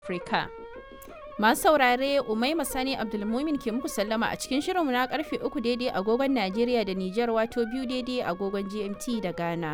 Afirka. Masu saurare Umaima Sani Abdulmumin ke muku sallama a cikin shirinmu na karfe uku daidai agogon Najeriya da Nijar wato biyu daidai agogon GMT da Ghana.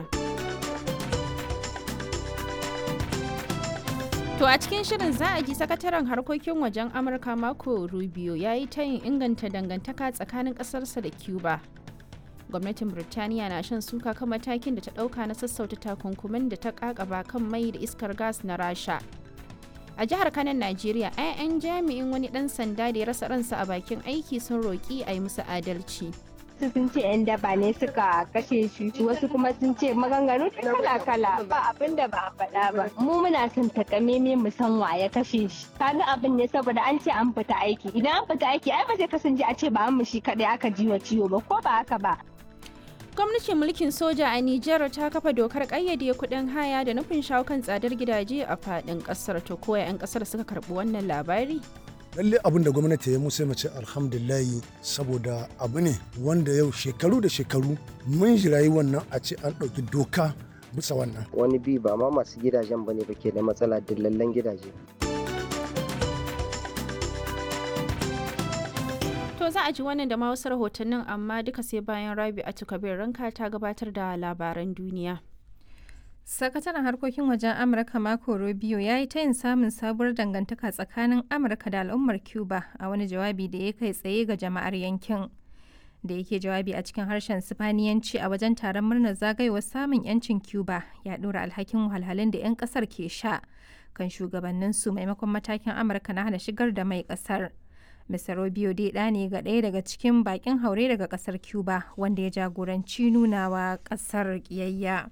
To a cikin shirin za a ji sakataren harkokin wajen Amurka Marco Rubio ya yi tayin inganta dangantaka tsakanin ƙasarsa da Cuba. Gwamnatin Birtaniya na shan suka kan matakin da ta ɗauka na sassauta takunkumin da ta ƙaƙaba kan mai da iskar gas na Rasha. a jihar kanan najeriya 'ya'yan jami'in wani dan sanda da ya rasa ransa a bakin aiki sun roƙi a yi musu adalci wasu sun ce 'yan daba ne suka kashe shi wasu kuma sun ce maganganu kala kala ba abin da ba a faɗa ba mu muna son takameme mu san wa ya kashe shi kaga abin ne saboda an ce an fita aiki idan an fita aiki ai ba zai kasance a ce ba mu shi kadai aka ji wa ciwo ba ko ba haka ba gwamnatin mulkin soja a Nijar ta kafa dokar kayyade kuɗin haya da nufin shawo kan tsadar gidaje a faɗin ƙasar to koya 'yan ƙasar suka karɓi wannan labari lalle abin da gwamnati ya musa mace alhamdulillahi saboda abu ne wanda yau shekaru da shekaru mun jirayi wannan a ce an ɗauki doka bisa wannan wani bi ba ma masu gidajen bane ba ke da matsala dillallen gidaje To za a ji wannan da ma wasu rahotannin amma duka sai bayan Rabi a Kabir ranka ta gabatar da labaran duniya. Sakataren harkokin wajen Amurka Marco Rubio ya yi tayin samun sabuwar dangantaka tsakanin Amurka da al'ummar Cuba a wani jawabi da ya kai tsaye ga jama'ar yankin. Da yake jawabi a cikin harshen Sifaniyanci a wajen taron murnar zagayowar samun 'yancin Cuba ya ɗora alhakin wahalhalun da 'yan ƙasar ke sha kan shugabanninsu maimakon matakin Amurka na hana shigar da mai ƙasar. Mr. Rubio dai ɗa ne ga ɗaya daga cikin bakin haure daga ƙasar Cuba wanda ya jagoranci nunawa ƙasar ƙiyayya.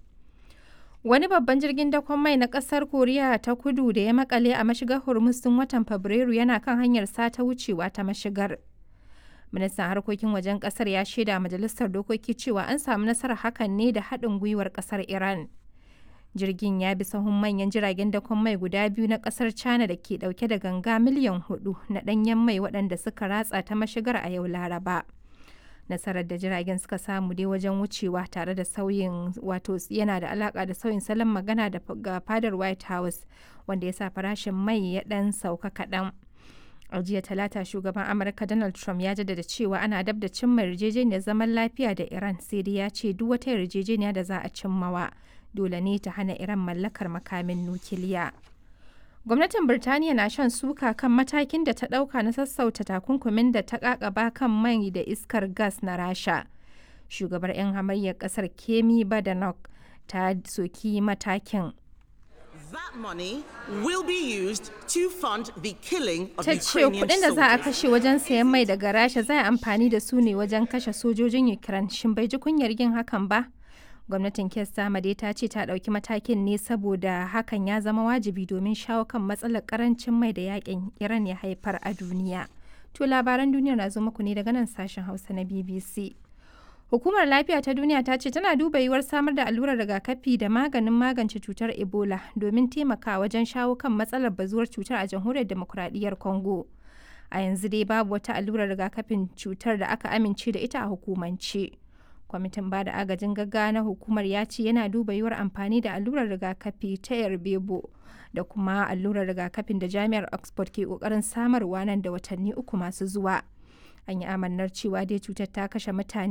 Wani babban jirgin dakon mai na ƙasar Koriya ta kudu da ya makale a mashigar Hormuz tun watan Fabrairu yana kan hanyar sata wucewa ta mashigar. Ministan harkokin wajen ƙasar ya shaida majalisar dokoki cewa an samu nasarar hakan ne da haɗin gwiwar ƙasar Iran. jirgin ya bi sahun manyan jiragen dakon mai guda biyu na kasar china da ke dauke da ganga miliyan hudu na danyen mai waɗanda suka ratsa ta mashigar a yau laraba nasarar da jiragen suka samu dai wajen wucewa tare da sauyin wato yana da alaka da sauyin salon magana da ga fadar white house wanda ya sa farashin mai ya dan sauka kaɗan a jiya talata shugaban amurka donald trump ya jaddada cewa ana dab da cimma yarjejeniyar zaman lafiya da iran sai dai ya ce duk wata yarjejeniya da za a cimmawa dole ne ta hana Iran mallakar makamin nukiliya. Gwamnatin Birtaniya na shan suka kan matakin da ta ɗauka na sassauta takunkumin da ta ƙaƙaba kan mai da iskar gas na Rasha. Shugabar 'yan hamayyar ƙasar Kemi Badenoch ta soki matakin. That money will be used to fund the killing of Ta ce kudin da za a kashe wajen sayan mai daga Rasha za a amfani da su ne wajen kashe sojojin Ukraine. Shin bai ji kunyar yin hakan ba? gwamnatin kes dai ta ce ta ɗauki matakin ne saboda hakan ya zama wajibi domin shawo kan matsalar karancin mai da yakin iran ya haifar a duniya to labaran duniya na zo muku ne daga nan sashen hausa na bbc hukumar lafiya ta duniya ta ce tana duba yiwuwar samar da allurar rigakafi da maganin magance cutar ebola domin taimaka wajen shawo kan matsalar bazuwar cutar a jamhuriyar demokuraɗiyyar congo a yanzu dai babu wata allurar rigakafin cutar da aka amince da ita a hukumance. kwamitin bada agajin gaggawa na hukumar ya ce yana duba yiwuwar amfani da allurar rigakafi ta yarbebo da kuma allurar rigakafin da jami'ar oxford ke kokarin samarwa nan da watanni uku masu zuwa an yi amannar cewa dai cutar ta kashe mutane